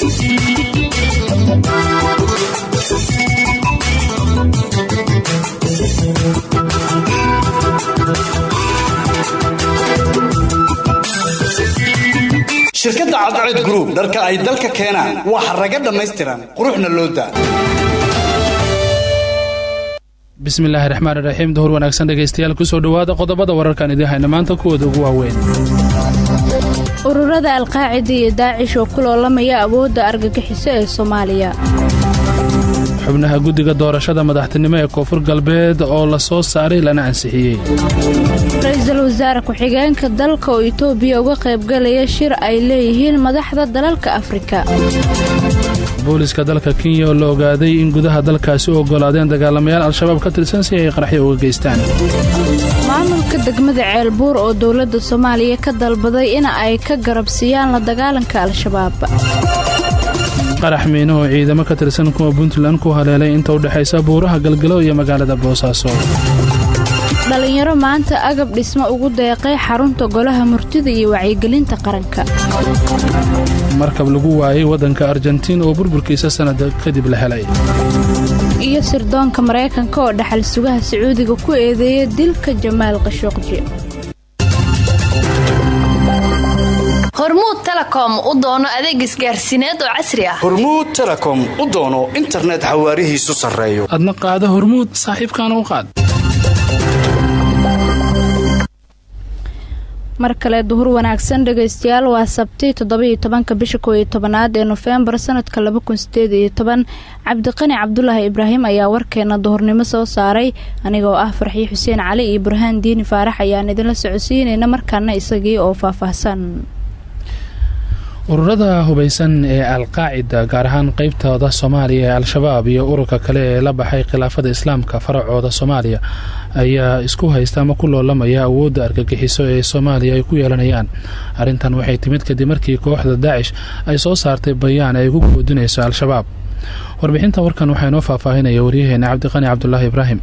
shirkadda cadced group dharka ay dalka keenaan waa xaraga dhammaystiran quruxna loo daa bismillaahi raxmaan iraxiim duhur wanaagsan dhegaystayaal kusoo dhowaada qodobada wararkan idiin hayna maanta kuwooda ugu waaweyn ururada alqaacida iyo daacish oo ku loolamaya awoodda argagixiso ee soomaaliya xubnaha guddiga doorashada madaxtinimo ee koonfur galbeed oo la soo saaray lana ansixiyey ra-iisul wasaare ku-xigeenka dalka oo itoobiya uga qaybgalaya shir ay leeyihiin madaxda dalalka afrika booliska dalka kenya oo la ogaaday in gudaha dalkaasi u oggolaadeen dagaalamayaal al-shabaab ka tirsan si ay qaraxyo uga geystaan maamulka degmada ceelbuur oo dowladda soomaaliya ka dalbaday in ay ka garabsiiyaan la dagaalanka al-shabaab qarax miino oo ciidamo ka tirsan kuwa puntland ku haleelay inta u dhexaysa buuraha galgalo iyo magaalada boosaaso dhallinyaro maanta agab dhismo ugu deeqay xarunta golaha murtida iyo wacyigelinta qaranka markab lagu waayay waddanka argentiin oo burburkiisa sannada kadib la helay iyo sirdoonka maraykanka oo dhaxal sugaha sacuudiga ku eedeeya dilka jamaal qashooqji hormuud telekom u doono adeeg isgaarsiineed oo casri ah hormuud telekom u doono internet xawaarihiisu sarreeyo adna qaada hormuud saaxiibkaana u qaad mar kale duhur wanaagsan dhegaystayaal waa sabti toddobiiyo tobanka bisha koo iyo tobanaad ee nofembar sanadka laba kun sideed iyo toban cabdiqani cabdulaahi ibraahim ayaa warkeena duhurnimo soo saaray anigoo ah farxiyo xuseen cali iyo burhaan diini faarax ayaan idinla socodsiinayna markaana isagii oo faahfaahsan ururada hubaysan ee alqaacida gaar ahaan qeybtooda soomaaliya ee al-shabaab iyo ururka kale ee la baxay khilaafada islaamka faracooda soomaaliya ayaa isku haysta ama ku loolamaya awoodda argagixiso ee soomaaliya ay ku yeelanayaan arrintan waxay timid kadib markii kooxda daacish ay soo saartay bayaan ay ugu goodinayso al-shabaab warbixinta warkan waxaa inoo faahfaahinaya waryaheena cabdiqani cabdulaahi ibraahim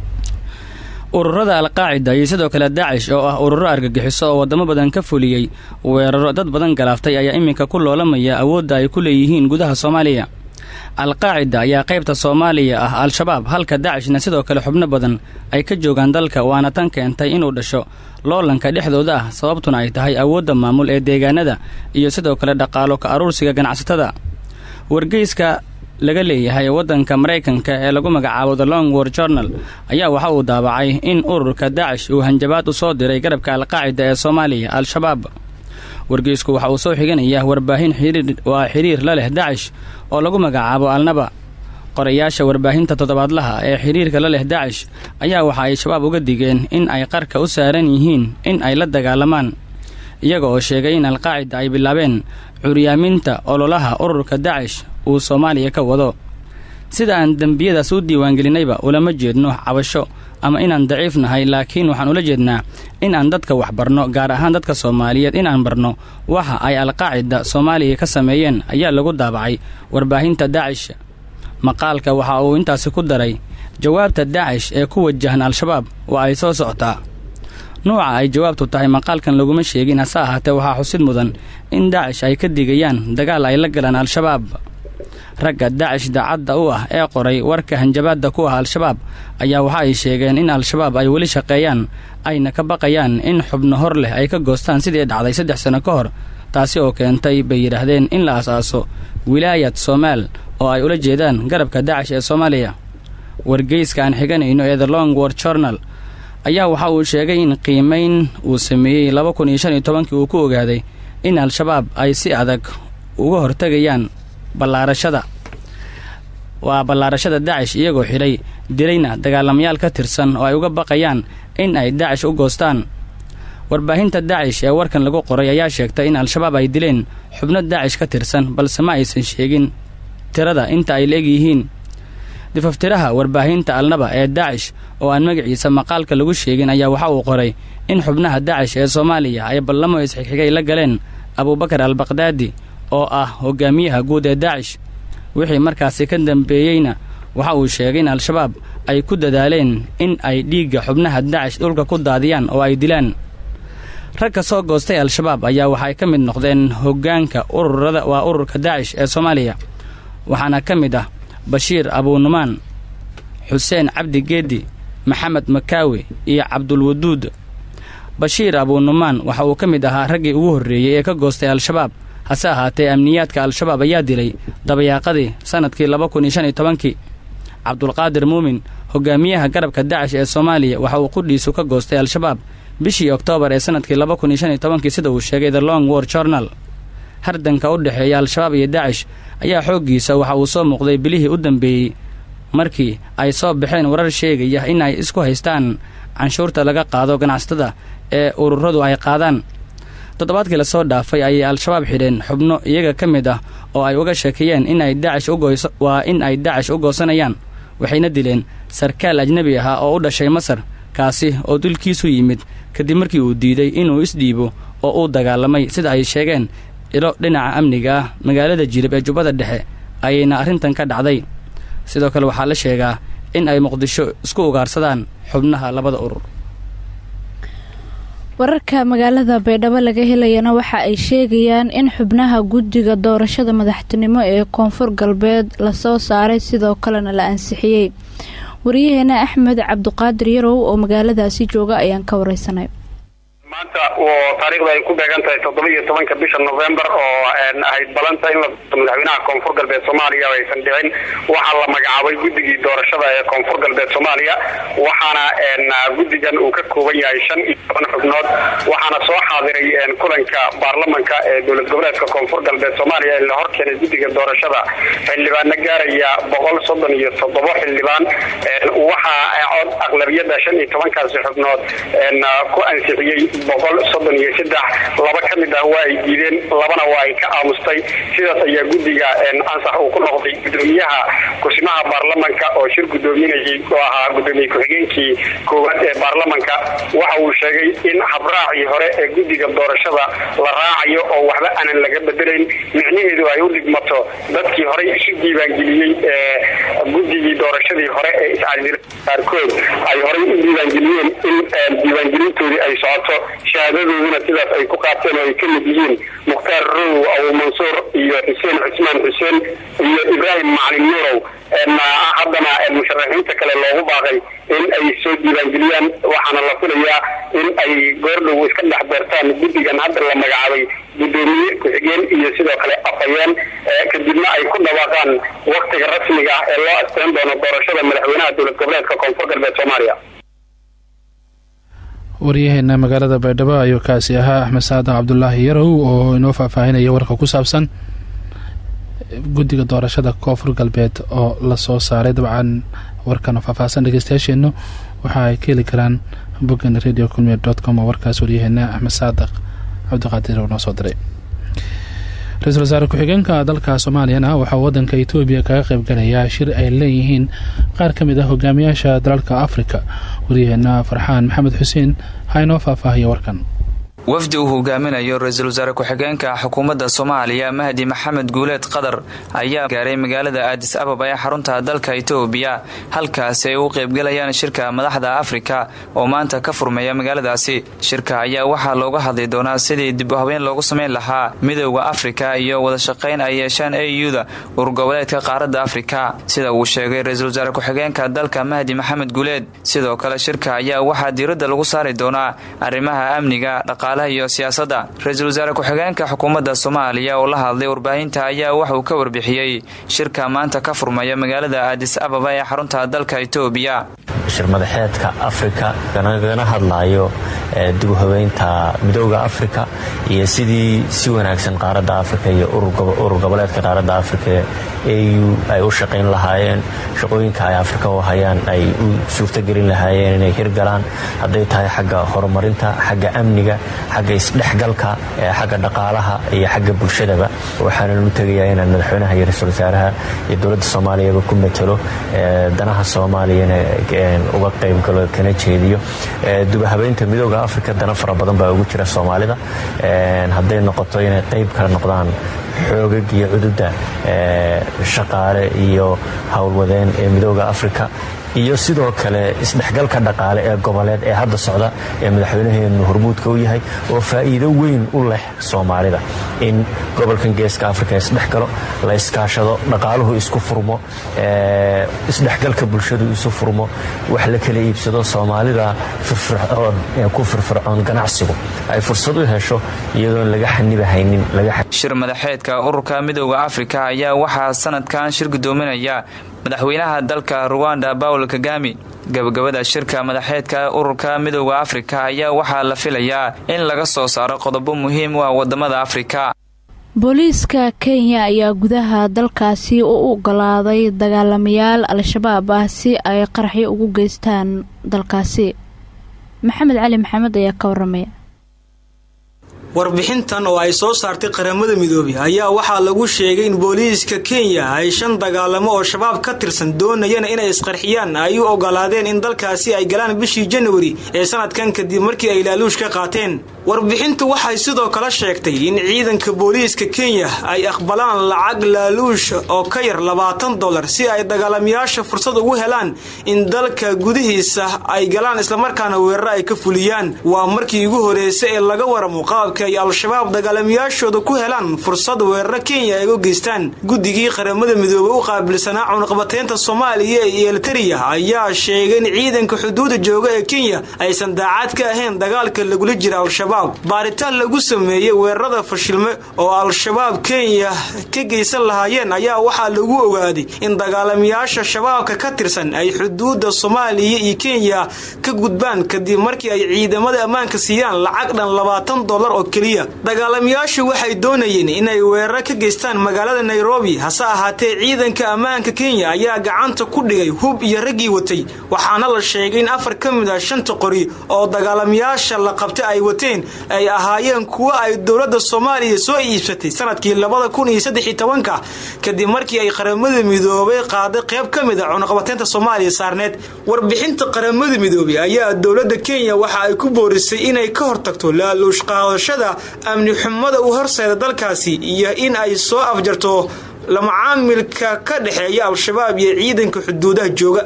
ururada alqaacida iyo sidoo kale daacish oo ah ururo argagixiso oo waddamo badan ka fuliyey weeraro dad badan galaaftay ayaa iminka ku loolamaya awoodda ay ku leeyihiin gudaha soomaaliya alqaacida ayaa qaybta soomaaliya ah al-shabaab halka daacishna sidoo kale xubno badan ay ka joogaan dalka waana tan keentay inuu dhasho loolanka dhexdooda ah sababtuna ay tahay awoodda maamul ee deegaanada iyo sidoo kale dhaqaalo ka aruursiga ganacsatada wargeyska laga leeyahay waddanka maraykanka ee lagu magacaabo the long war journal ayaa waxa uu daabacay in ururka daacish uu hanjabaad u soo diray garabka alqaacida ee soomaaliya al-shabaab wargeysku waxa uu soo xiganayaa warbaahin waa xiriir la leh daacish oo lagu magacaabo alnaba qorayaasha warbaahinta toddobaadlaha ee xiriirka la leh daacish ayaa waxa ay shabaab uga digeen in ay qarka u saaran yihiin in ay la dagaalamaan iyaga oo sheegay in alqaacida ay bilaabeen curyaaminta ololaha ururka daacish uu soomaaliya ka wado sida aan dembiyadaas u diiwaangelinayba ulama jeedno cabasho ama inaan daciif nahay laakiin waxaan ula jeednaa in aan dadka wax barno gaar ahaan dadka soomaaliyeed inaan barno waxa ay alqaacida soomaaliya ka sameeyeen ayaa lagu daabacay warbaahinta daacish maqaalka waxa uu intaasi ku daray jawaabta daacish ee ku wajahan al-shabaab waa ay soo socotaa nuuca ay jawaabtu tahay maqaalkan laguma sheegin hase ahaatee waxaa xusid mudan in daacish ay ka digayaan dagaal ay la galaan al-shabaab ragga daacish daacadda u ah ee qoray warka hanjabaadda ku ah al-shabaab ayaa waxa ay sheegeen in al-shabaab ay weli shaqeeyaan ayna ka baqayaan in xubno hor leh ay ka goostaan sidii dhacday saddex sano ka hor taasi oo keentay bay yidhaahdeen in la asaaso wilaayad soomaal oo ay ula jeedaan garabka daacish ee soomaaliya wargeyska aan xiganayno ee the long war journal ayaa waxa uu sheegay in qiimayn uu sameeyey laba kun iyo shan iyo tobankii uu ku ogaaday in al-shabaab ay si adag uga hortegayaan ballaarashada waa ballaarashada daacish iyagoo xidhay dilayna dagaalamayaal ka tirsan oo ay uga baqayaan in ay daacish u goostaan warbaahinta daacish ee warkan lagu qoray ayaa sheegtay in al-shabaab ay dileen xubno daacish ka tirsan balse ma aysan sheegin tirada inta ay la-eg yihiin difaftiraha warbaahinta alnaba ee daacish oo aan magaciisa maqaalka lagu sheegin ayaa waxa uu qoray in xubnaha daacish ee soomaaliya ay ballamo isxigxigay la galeen abuubakar al baqdaadi oo ah hogaamiyaha guud ee daacish wixii markaasi ka dambeeyeyna waxa uu sheegay in al-shabaab ay ku dadaaleen in ay dhiigga xubnaha daacish dhulka ku daadiyaan oo ay dilaan rag ka soo goostay al-shabaab ayaa waxaay ka mid noqdeen hoggaanka ururada waa ururka daacish ee soomaaliya waxaana ka mid ah bashiir abuunumaan xuseen cabdi geedi maxamed makaawi iyo cabdulwaduud bashiir abuunumaan waxa uu ka mid ahaa raggii ugu horreeyey ee ka goostay al-shabaab hase ahaatee amniyaadka al-shabaab ayaa dilay dabayaaqadii sannadkii laba kun iyo shan iyo tobankii cabdulqaadir muumin hogaamiyaha garabka dacish ee soomaaliya waxa uu qudhiisu ka goostay al-shabaab bishii oktoobar ee sannadkii laba kun iyo shan iyo tobankii sida uu sheegay the long war journal hardanka u dhexeeya al-shabaab iyo dacish ayaa xooggiisa waxa uu soo muuqday bilihii u dambeeyey markii ay soo baxeen warar sheegaya in ay isku haystaan canshuurta laga qaado ganacsatada ee ururadu ay qaadaan toddobaadkii lasoo dhaafay ayay al-shabaab xidheen xubno iyaga ka mid ah oo ay uga sheekeeyeen inay dacish ugoys waa in ay dacish u goosanayaan waxayna dileen sarkaal ajnebi ahaa oo u dhashay masar kaasi oo dulkiisu yimid kadib markii uu diiday inuu isdhiibo oo uu dagaalamay sida ay sheegeen ilo dhinaca amniga ah magaalada jilib ee jubbada dhexe ayayna arrintan ka dhacday sidoo kale waxaa la sheegaa in ay muqdisho isku ugaarsadaan xubnaha labada urur wararka magaalada baydhabo laga helayana waxa ay sheegayaan in xubnaha guddiga doorashada madaxtinimo ee koonfur galbeed lasoo saaray sidoo kalena la ansixiyey wariyaheena axmed cabduqaadir yarow oo magaaladaasi jooga ayaan ka wareysanay maanta oo taariikhda ay ku beegan tahay toddoba iyo tobanka bisha november oo ahayd balanta in la madaxweynaha koonfur galbeed soomaaliya aysan dhicin waxaa la magacaabay guddigii doorashada ee koonfur galbeed soomaaliya waxaana guddigan uu ka kooban yahay shan iyo toban xubnood waxaana soo xaadiray kulanka baarlamanka ee dowlad goboleedka koonfur galbeed soomaaliya ee la horkeenay guddiga doorashada xildhibaana gaaraya boqol soddon iyo toddobo xildhibaan waxaa cod aqlabiyada shan iyo tobankaasi xubnood ku ansixiyey boqol soddon iyo saddex laba ka mid ah waa ay diideen labana waa ay ka aamustay sidaas ayaa guddiga ansax uu ku noqday gudoomiyaha kusimaha baarlamanka oo shir gudoominayay oo ahaa gudoomiye ku-xigeenkii koowaad ee baarlamanka waxa uu sheegay in habraacii hore ee guddiga doorashada la raacayo oo waxba aanan laga bedelayn micnaheedu ay u dhigmato dadkii horey isu diiwaangeliyey ee guddigii doorashadii hore ee iscadil qaarkood ay horey u diiwaangeliyeen in diiwaangelintoodii ay socoto shahaadadooduna sidaas ay ku qaateen oo ay ka mid yihiin mukhtaar row abu mansuur iyo xuseen cusmaan xuseen iyo ibraahim macalin nuurow haddana musharaxiinta kale loogu baaqay in ay soo diiwaangeliyaan waxaana la filayaa in ay goordhow iska dhex beertaan guddigan hadda la magacaabay gudoomiye ku-xigeen iyo sidoo kale afhayeen kadibna ay ku dhawaaqaan waktiga rasmiga ah ee loo asteyn doono doorashada madaxweynaha dowlad goboleedka koonfur galbeed soomaaliya waryaheena magaalada baydhabo ayuu kaasi ahaa axmed saadac cabdulaahi yarow oo inoo faahfaahinaya warka ku saabsan guddiga doorashada koonfur galbeed oo lasoo saaray dabcan warkan faahfaahsan dhegeystayaasheennu waxa ay ka heli karaan boggan radio culmier dot com oo warkaas waryaheena axmed saadaq cabdiqaadir oo noo soo diray ra-iisul wasaare ku-xigeenka dalka soomaaliyana waxaa wadanka etoobiya kaga qayb galayaa shir ay leeyihiin qaar ka mid ah hogaamiyaasha dalalka afrika waryaheena farxaan maxamed xuseen ha inoo faahfaahiya warkan wafdi uu hogaaminayo ra-iisul wasaare ku-xigeenka xukuumadda soomaaliya mahdi maxamed guuleed qadar ayaa gaaray magaalada aadis ababa ee xarunta dalka itoobiya halkaasi ay u qaybgalayaan shirka madaxda afrika oo maanta ka furmeeya magaaladaasi shirka ayaa waxaa looga hadli doonaa sidii dib u habeen loogu samayn lahaa midowda afrika iyo wadashaqayn ay yeeshaan a u-da urgoboleedka qaaradda afrika sida uu sheegay ra-iisul wasaare ku-xigeenka dalka mahdi maxamed guuleed sidoo kale shirka ayaa waxaa diiradda lagu saari doonaa arrimaha amniga iyo siyaasadda ra-iisul wasaare ku-xigeenka xukuumadda soomaaliya oo la hadlay warbaahinta ayaa waxauu ka warbixiyey shirka maanta ka furmaya magaalada aadis ababa ee xarunta dalka itoobiya shir madaxeedka afrika nagana hadlayo dib u habeynta midooda afrika iyo sidii si wanaagsan qaaradda afrika iyo urur goboleedka qaaradda afrika au ay u shaqayn lahaayeen shaqooyinka ay afrika u hayaan ay u suurtogelin lahaayeen inay hirgalaan hadday tahay xagga horumarinta xagga amniga xagga isdhexgalka xagga dhaqaalaha iyo xagga bulshadaba waxaana u tegayaa inaan madaxweynaha iyo ra-iisul wasaaraha iyo dowladda soomaaliyaba ku matalo danaha soomaaliyana uga qaybgalo kana jeediyo dubahabeynta midooda afrika dana fara badan baa ugu jira soomaalida hadday noqoto inay qayb kala noqdaan xoogag iyo cududa shaqaale iyo howlwadeen ee midooda afrika iyo sidoo kale isdhexgalka dhaqaale ee goboleed ee hadda socda ee madaxweynaheenu hormuudka u yahay oo faa'iido weyn u leh soomaalida in gobolkan geeska afrika isdhexgalo la iskaashado dhaqaaluhu isku furmo isdhexgalka bulshadu isu furmo wax la kala iibsado soomaalida firfircoon ee ku firfircoon ganacsigu ay fursad u hesho iyadoon laga xanibahaynin shir madaxeedka ururka midooda afrika ayaa waxaa sanadkan shir gudoominaya madaxweynaha dalka ruwanda bawl kagami gabagabada shirka madaxeedka ururka midooda afrika ayaa waxaa la filayaa in laga soo saaro qodobo muhiim u ah wadamada afrika booliiska kenya ayaa gudaha dalkaasi u ogolaaday dagaalamayaal al-shabaab ah si ay qaraxyo ugu geystaan dalkaasi maxamed cali maxamed ayaa ka waramaya warbixintan oo ay soo saartay qaramada midoobey ayaa waxaa lagu sheegay in booliiska kenya ay shan dagaalamo oo shabaab ka tirsan doonayana inay isqarxiyaan ay u ogolaadeen in dalkaasi ay galaan bishii janwari ee sanadkan kadib markii ay laaluush ka qaateen warbixintu waxay sidoo kale sheegtay in ciidanka booliiska kenya ay aqbalaan lacag laaluush oo ka yar labaatan dolar si ay dagaalamayaasha fursad ugu helaan in dalka gudihiisa ay galaan islamarkaana weeraro ay ka fuliyaan waa markii ugu horeysa ee laga waramo qaabka ay al-shabaab dagaalamayaashooda ku helaan fursad weeraro kenya ay u geystaan guddigii qaramada midoobey u qaabilsanaa cunaqabateynta soomaaliya iyo elteriya ayaa sheegay in ciidanka xuduuda jooga ee kenya aysan daacad ka ahayn dagaalka lagula jira al-shabaab baaritaan lagu sameeyey weerarada fashilme oo al-shabaab kenya ka geysan lahaayeen ayaa waxaa lagu ogaaday in dagaalamayaasha shabaabka ka tirsan ay xuduuda soomaaliya iyo kenya ka gudbaan kadib markii ay ciidamada ammaanka siiyaan lacag dhan labaatan dolar oo keliya dagaalamayaashu waxay doonayeen inay weeraro ka geystaan magaalada nairobi hase ahaatee ciidanka ammaanka kenya ayaa gacanta ku dhigay hub iyo raggii watay waxaana la sheegay in afar ka mid ah shanta qori oo dagaalamayaasha la qabtay ay wateen ay ahaayeen kuwo ay dowladda soomaaliya soo iibsatay sanadkii labada kun iyo saddex iyo tobanka kadib markii ay qaramada midoobay qaaday qayb ka mid a cunaqabateynta soomaaliya saarneed warbixinta qaramada midoobey ayaa dowladda kenya waxa ay ku boorisay inay ka hortagto laaluush qaadashada amni xumada u horseeda dalkaasi iyo in ay soo afjarto lamacaamilka ka dhexeeya al-shabaab iyo ciidanka xuduudaha jooga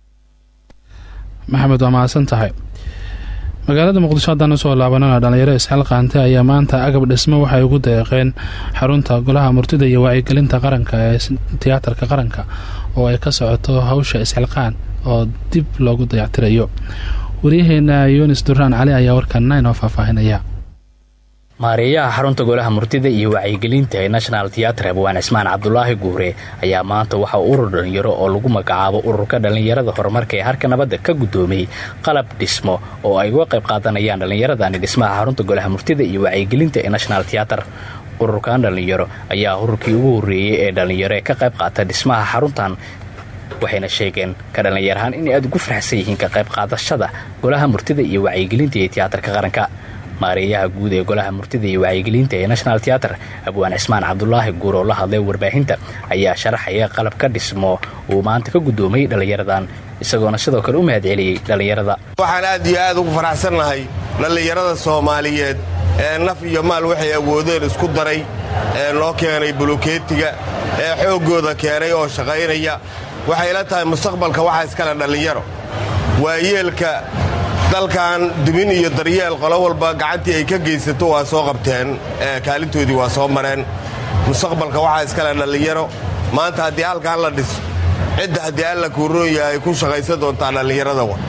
maxamed waa mahadsan tahay magaalada muqdisho haddaan usoo laabanana dhalinyaro isxal qaante ayaa maanta agab dhismo waxay ugu deeqeen xarunta golaha murtida iyo wacyigelinta qaranka ee tiyaatarka qaranka oo ay ka socoto hawsha isxilqaan oo dib loogu dayactirayo waryaheena yunis duraan cali ayaa warkan inoo faahfaahinaya maareeyaha xarunta golaha murtida iyo wacyigelinta ee national theatre abwaan cismaan cabdulaahi guure ayaa maanta waxa urur dhallinyaro oo lagu magacaabo ururka dhallinyarada horumarka ee harka nabadda ka guddoomiyey qalab dhismo oo ay uga qayb qaadanayaan dhallinyaradani dhismaha xarunta golaha murtida iyo wacyigelinta ee national theatre ururkan dhallinyaro ayaa ururkii ugu horreeyey ee dhallinyaro ee ka qayb qaata dhismaha xaruntan waxayna sheegeen ka dhallinyarahaan inay aada ugu faraxsan yihiin ka qayb qaadashada golaha murtida iyo wacyigelinta ee tiyaatarka qaranka maareeyaha guud ee golaha murtida iyo wacyigelinta ee national theatre abwaan cismaan cabdulaahi guur oo la hadlay warbaahinta ayaa sharaxaya qalab ka dhismo uu maanta ka guddoomiyey dhallinyaradan isagoona sidoo kale u mahad celiyey dhallinyarada waxaan aad iyo aad ugu faraxsannahay dhallinyarada soomaaliyeed ee naf iyo maal waxay awoodeen isku daray ee noo keenay bulukeetiga ee xooggooda keenay oo shaqaynaya waxay la tahay mustaqbalka waxaa iskale dhallinyaro waayeelka dalkan dumin iyo daryeel qolo walba gacantii ay ka geysato waa soo qabteen kaalintoodii waa soo mareen mustaqbalka waxaa iskale dhallinyaro maanta haddii halkaan la dhiso cidda haddii alla kuuroon yahay ku shaqaysan doontaa dhallinyarada wa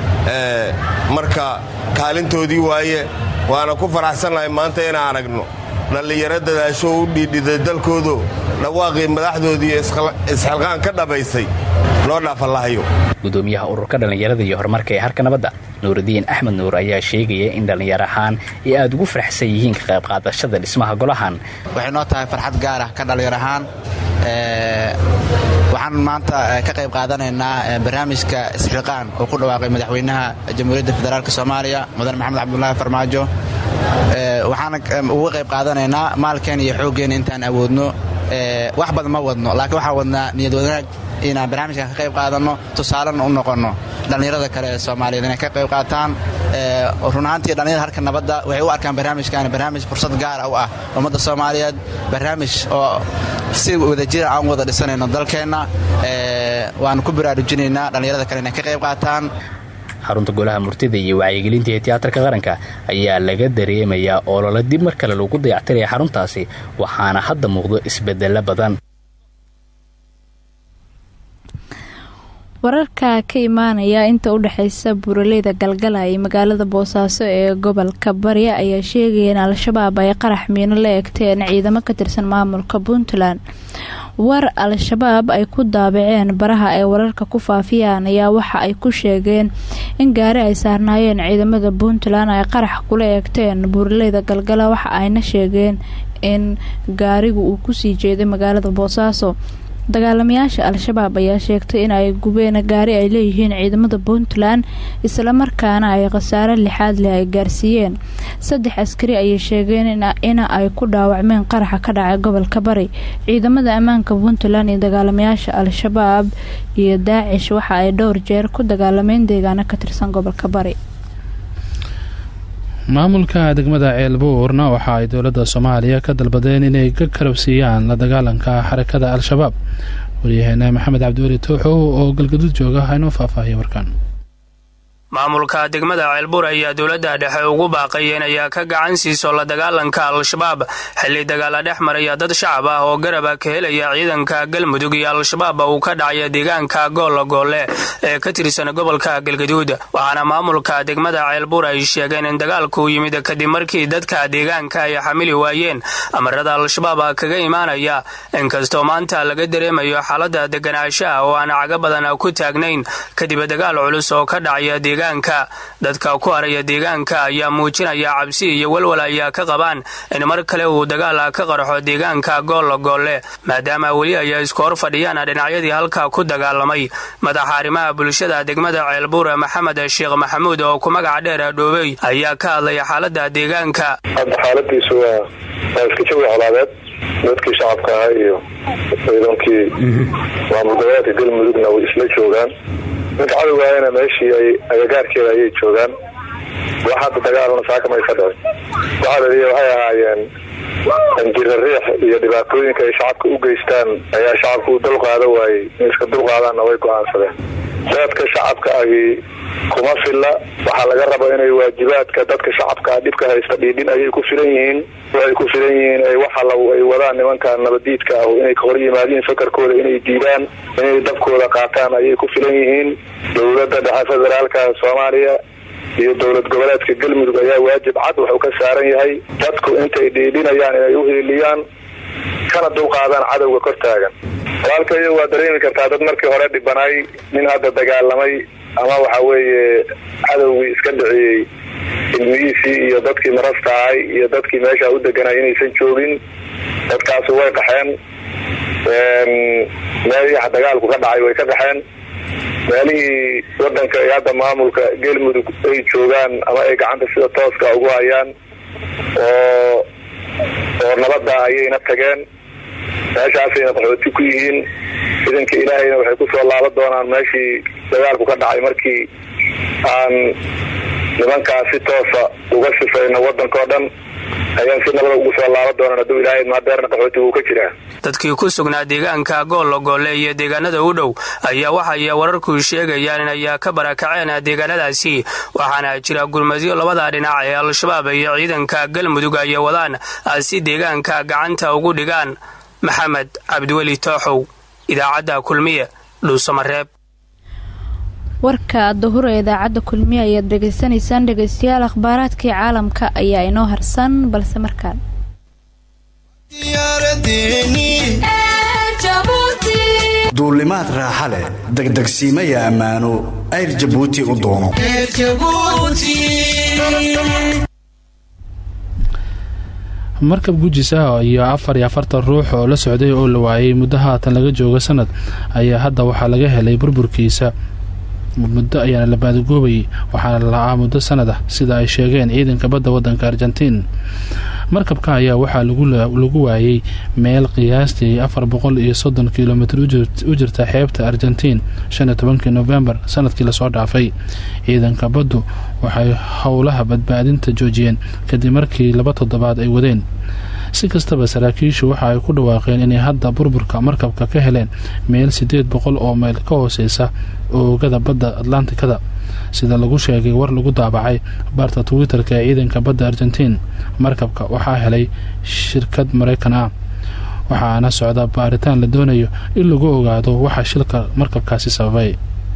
marka kaalintoodii waaye waana ku faraxsannahay maanta inaan aragno dhallinyaro dadaasho u dhiidhiday dalkoodo dhawaaqii madaxdoodii isxilqaan ka dhabaysay loo dhaafallahayo gudoomiyaha ururka dhallinyarada iyo horumarka ee harka nabadda nuuridiin axmed nuur ayaa sheegaya in dhallinyar ahaan ay aada ugu faraxsan yihiin ka qayb qaadashada dhismaha golahan waxay noo tahay farxad gaar ah ka dhallinyar ahaan waxaan maanta ka qayb qaadanaynaa barnaamijka isxilqaan oo ku dhawaaqay madaxweynaha jamhuuriyadda federaalk soomaaliya mudane maxamed cabdulaahi farmaajo waxaan uga qayb qaadanaynaa maalkeen iyo xooggeen intaan awoodno wax badan ma wadno laakiin waxaan wadnaa niyad wanaag inaan barnaamijkan ka qayb qaadanno tusaalena u noqonno dhallinyarada kale ee soomaaliyeed inay ka qayb qaataan run ahaantii dhallinyarada harka nabadda waxay u arkaan barnaamijkan barnaamij fursad gaara u ah ummadda soomaaliyeed barnaamij oo si wadajira aan wada dhisanayno dalkeenna waanu ku baraarujinaynaa dhallinyarada kale inay ka qayb qaataan xarunta golaha murtida iyo wacyigelinta ee tiyaatarka qaranka ayaa laga dareemayaa olole dib mar kale lagu dayactiraya xaruntaasi waxaana hadda muuqdo isbedelo badan wararka ka imaanaya inta u dhexeysa buuraleyda galgala iyo magaalada boosaaso ee gobolka bari ayaa sheegaya in al-shabaab ay qarax miino la egteen ciidamo ka tirsan maamulka puntland war al-shabaab ay ku daabaceen baraha ay wararka ku faafiyaan ayaa waxa ay ku sheegeen in gaari ay saarnaayeen ciidamada puntland ay qarax kula eegteen buuraleyda galgala waxa ayna sheegeen in gaarigu uu kusii jeeday magaalada boosaaso dagaalamayaasha al-shabaab ayaa sheegtay in ay gubeen gaari ay leeyihiin ciidamada puntland islamarkaana ay khasaare lixaad leh ay gaarsiiyeen saddex askari ayay sheegeen in ay ku dhaawacmeen qaraxa ka dhacay gobolka bari ciidamada ammaanka puntland iyo dagaalamayaasha al-shabaab iyo daacish waxa ay dhowr jeer ku dagaalameen deegaano ka tirsan gobolka bari maamulka degmada ceelbuurna waxa ay dowladda soomaaliya ka dalbadeen inay ka karabsiiyaan la dagaalanka xarakada al-shabaab waryaheena maxamed cabdiweli tooxow oo galgaduud jooga haynoo faahfaahiya warkan maamulka degmada ceelbuur ayaa dowladda dhexe ugu baaqayeen ayaa ka gacan siiso la dagaalanka al-shabaab xilli dagaala dhex maraya dad shacab ah oo garaba ka helaya ciidanka galmudug iyo al-shabaab uu ka dhacaya deegaanka goolla goolle ee ka tirsan gobolka galgaduud waxaana maamulka degmada ceelbuur ay sheegeen in dagaalku yimid kadib markii dadka deegaanka ay xamili waayeen amarada al-shabaab kaga imaanaya inkastoo maanta laga dareemayo xaalada deganaanshaha oo aan caga badan ku taagnayn kadib dagaal culus oo ka dhacaya dadka ku haraya deegaanka ayaa muujinaya cabsi iyo walwal ayaa ka qabaan in mar kale uu dagaal ka qarxo deegaanka goolla goolle maadaama weli ay isku hor fadhiyaan dhinacyadii halka ku dagaalamay madaxa arrimaha bulshada degmada ceelbuur maxamed sheekh maxamuud oo ku magaca dheer dhoobey ayaa ka hadlaya xaalada deegaanka hadda xaaladiisu waa waa iska jawi colaadeed dadkii shacabka ahaa iyo ciidankii maamul goboleedka galmudugna way isla joogaan ninka cadowgaayana meeshii ay agagaarkeeda ayay joogaan wax hadda dagaalna saaka maysa dhicin waxaa laliya waxay ahaayeen anjira riix iyo dhibaatooyinka ay shacabka u geystaan ayaa shacabka u dulqaada waayey in iska dulqaadaanna way go-aansadeen dadka shacabka ahi kuma filla waxaa laga raba inay waajibaadka dadka shacabkaa dhibka haysta dhiidhin ayay ku filan yihiin waxay ku filan yihiin waxa ay wadaan nimanka nabadiidka ah inay kahor yimaadiin fakarkooda inay diidaan inay dabkooda qaataan ayay ku filan yihiin dowladda dhexe federaalka soomaaliya iyo dowlad goboleedka galmudug ayaa waajib cad wuxuu ka saaran yahay dadku intay dhiidhinayaan inay u hiiliyaan kana dulqaadaan cadowga kor taagan walaalkayo waa dareemi kartaa dad markii hore dhibanaay nin hadda dagaalamay ama waxa weeye cadowgii iska dhiciyey ilmihiisii iyo dadkii marasta ahay iyo dadkii meesha u deganay inaysan joogin dadkaasi way qaxeen meelihii dagaalku ka dhacay way ka qaxeen meelihii wadanka ee hadda maamulka galmudug ay joogaan ama ay gacanta sida tooska ugu hayaan oo oo nabada ayayna tageen meeshaasayna qaxooti ku yihiin ciidanka ilaahayna waxay kusoo laaban doonaan meeshii dagaalku ka dhacay markii aan nimankaas si toosa uga sifayno wadankao dhan ayaan si nabada ugu soo laaban doonaan hadduu ilaahay maadeerna qaxooti wuu ka jiraa dadkii ku sugnaa deegaanka goollo goolle iyo deegaanada u dhow ayaa waxay wararku sheegayaan in ayaa ka barakaceen deegaanadaasi waxaana jira gurmadyo labada dhinac ee al-shabaab iyo ciidanka galmudug ay wadaan si deegaanka gacanta ugu dhigaan maxamed cabdiweli tooxow idaacadda kulmiye dhuusamareeb warka dahura idaacadda kulmiye ayaad dhegaysanaysaan dhegaystayaal akhbaaraadkii caalamka ayaa inoo harsan balse markaan duulimaad raaxa leh degdegsiimaya ammaano ayr jabuuti u doono markab gujis ah iyo afar iyo afartan ruux oo la socday oo la waayay muddo haatan laga jooga sanad ayaa hadda waxaa laga helay burburkiisa muddo ayaana la baadagoobayay waxaana la la-aa muddo sanad ah sida ay sheegeen ciidanka badda waddanka argentiin markabka ayaa waxaa lagu waayey meel qiyaastii afar boqol iyo soddon kilomitr u jirta xeebta argentiin shan iyo tobankii novembar sanadkii lasoo dhaafay ciidanka baddu waxay howlaha badbaadinta joojiyeen kadib markii laba toddobaad ay wadeen si kastaba saraakiishu waxa ay ku dhawaaqeen inay hadda burburka markabka ka heleen meel siddeed boqol oo mayl ka hooseysa oogada badda atlantikada sida lagu sheegay war lagu daabacay baarta twitter-ka ee ciidanka badda argentiin markabka waxaa helay shirkad maraykan ah waxaana socda baaritaan la doonayo in lagu ogaado waxa shilka markabkaasi sababay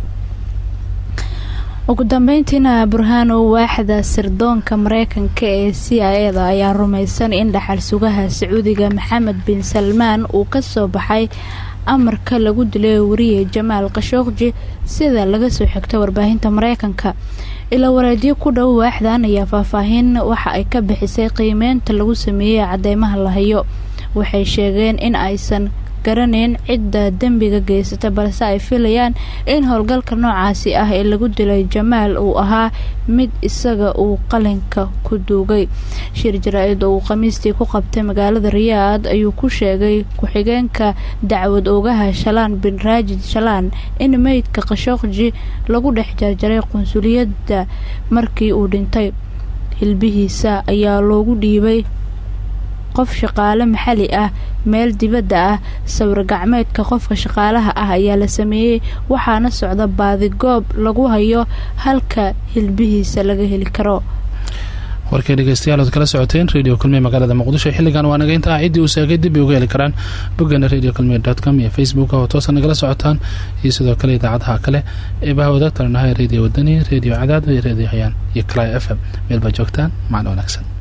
ugu dambeyntiina burhaanow waaxda sirdoonka mareykanka ee c i eda ayaa rumaysan in dhaxal sugaha sacuudiga maxamed bin salmaan uu kasoo baxay amarka lagu dilay wariye jamaal khashooqji sida laga soo xigta warbaahinta mareykanka ilaa wareedyo ku dhow waaxdan ayaa faahfaahin waxa ay ka bixisay qiimeynta lagu sameeyey cadeymaha la hayo waxay sheegeen in aysan garaneyn cidda dembiga geysata balse ay filayaan in howlgalka noocaasi ah ee lagu dilay jamaal uu ahaa mid isaga uu qalinka ku duugay shir jaraa-id oo uu khamiistii ku qabtay magaalada riyaad ayuu ku sheegay ku-xigeenka dacwad oogaha shalaan bin raajid shalaan in meydka khashooqji lagu dhex jarjaray qunsuliyadda markii uu dhintay hilbihiisa ayaa loogu dhiibay qof shaqaale maxali ah meel dibadda ah sawir gacmeedka qofka shaqaalaha ah ayaa la sameeyey waxaana socda baadigoob lagu hayo halka hilbihiisa laga heli karo warkay dhegeystayaal ood kala socoteen radio kulmiye magaalada muqdisho xilligan waa naga intaa ciddii uu saagay dib ay uga heli karaan boggeena radio kulmiye dot com iyo facebook oo toosa nagala socotaan iyo sidoo kale idaacadaha kale ee baha wadaagtalanahay radio wadani radio cadaad iyo radio hayaan iyo cly f m meel baa joogtaan macno wanaagsan